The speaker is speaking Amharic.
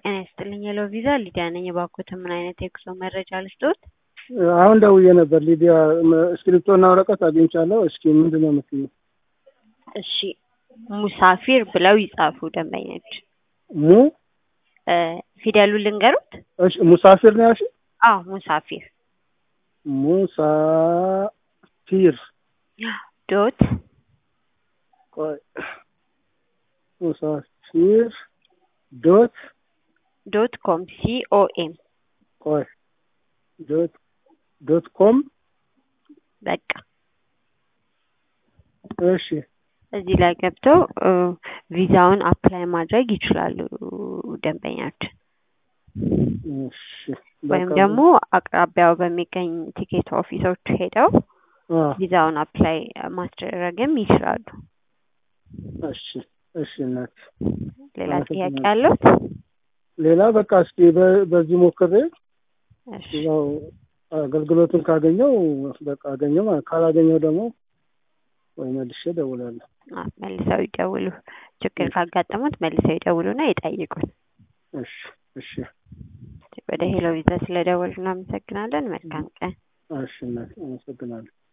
ጤና ይስጥልኝ ሄሎ ቪዛ ሊዲያ ነኝ። እባክዎትን ምን አይነት የጉዞ መረጃ ልስጥዎት? አሁን ደውዬ ነበር ሊዲያ፣ እስክሪፕቶና ወረቀት አግኝቻለሁ። እስኪ ምንድን ነው የምትይው? እሺ ሙሳፊር ብለው ይጻፉ ደንበኞች። ሙ እ ፊደሉን ልንገሩት? እሺ ሙሳፊር ነው ያልሽኝ? አዎ ሙሳፊር ሙሳፊር ዶት ቆይ ሙሳፊር ዶት ዶት ኮም ሲኦኤም ቆይ ዶት ዶት ኮም በቃ እሺ እዚህ ላይ ገብተው እ ቪዛውን አፕላይ ማድረግ ይችላሉ ደንበኛችን። እሺ ወይም በቃ ደግሞ አቅራቢያው በሚገኝ ቲኬት ኦፊሶች ሄደው አ ቪዛውን አፕላይ ማስደረግም ይችላሉ። እሺ እሺ እናት ሌላ ጥያቄ አመሰግናለሁ። አለዎት? ሌላ በቃ እስኪ በ- በዚህ ሞክሬ እሺ ያው አገልግሎቱን ካገኘው በቃ አገኘው ማለት ካላገኘው ደግሞ ወይ መልሼ እደውላለሁ። አ መልሰው ይደውሉ። ችግር ካጋጠሙት መልሰው ይደውሉና ይጠይቁን። እሺ እሺ ወደ ሄሎ ቪዛ ስለደወሉ እናመሰግናለን። መልካም ቀን። እሺ እናት አመሰግናለሁ።